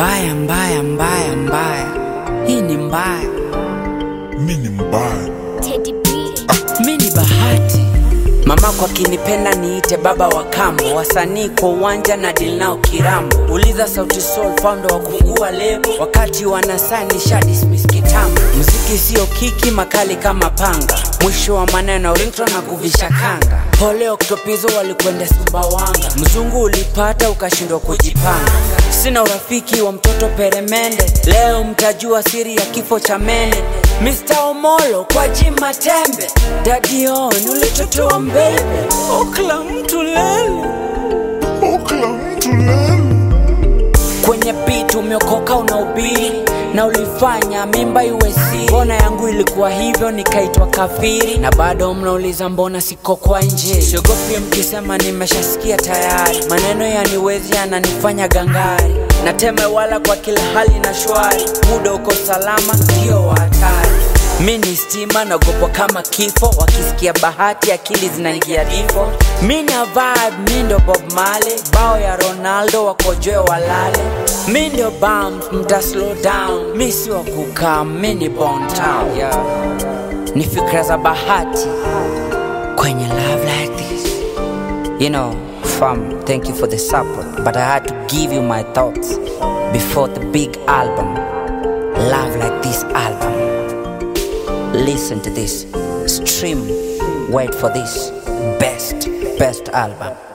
Mbaya, mbaya, mbaya, mbaya, hii ni mbaya. mi ni mbaya Teddy B. Mi ni bahati, mamako akinipenda niite baba wa kambo, wasanii kwa uwanja na deal nao kirambo. Uliza Sauti Sol founder wa kufungua lebo, wakati wanasaini sha dismiss kitambo. Muziki sio kiki, makali kama panga, mwisho wa maneno ringtone na kuvisha kanga. Pole Oktopizo walikwenda Sumbawanga, mzungu ulipata ukashindwa kujipanga. Sina urafiki wa mtoto peremende, leo mtajua siri ya kifo cha mene. Mr. Omolo kwa jima tembe, Daddy On ulitotoa mbele, okla mtu lele okla mtu lele kwenye beat umeokoka unaubiri na ulifanya mimba iwe siri. Mbona yangu ilikuwa hivyo nikaitwa kafiri, na bado mnauliza mbona siko kwa nje. Siogopi mkisema nimeshasikia tayari, maneno yaniwezi yananifanya gangari, nateme wala kwa kila hali na shwari, muda uko salama, ndio wa hatari. Mi ni stima naogopwa kama kifo, wakisikia bahati akili zinaingia difo. Mi na vibe, mi ndo Bob Marley, bao ya Ronaldo wakojoe walale. Mi ndio bump, mta slow down, mi si wa kukaa, mi ni Bon Town. Yeah. Ni fikra za bahati kwenye love like this. You know, fam, thank you for the support, but I had to give you my thoughts before the big album. Love like this album. Listen to this. Stream. Wait for this. Best, best album.